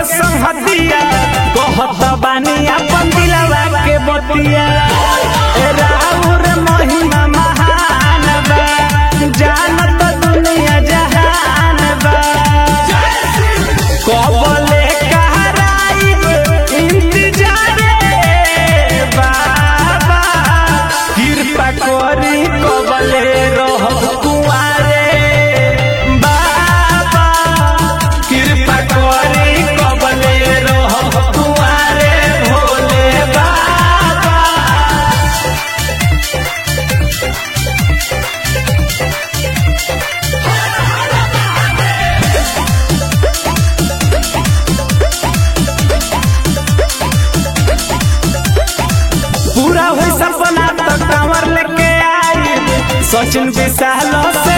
संहतिया कहत बानी अपन दिलवा के बतिया ए राउर महिमा महान बा जानत दुनिया जहान बा कबले कहराइब इंतजारे बाबा कृपा करी कबले रह कुआरे बाबा कृपा करी कबले रह कुआरे भोले बाबा पूरा हुई सपना तो कांवर लेके आई सचिन विशाल से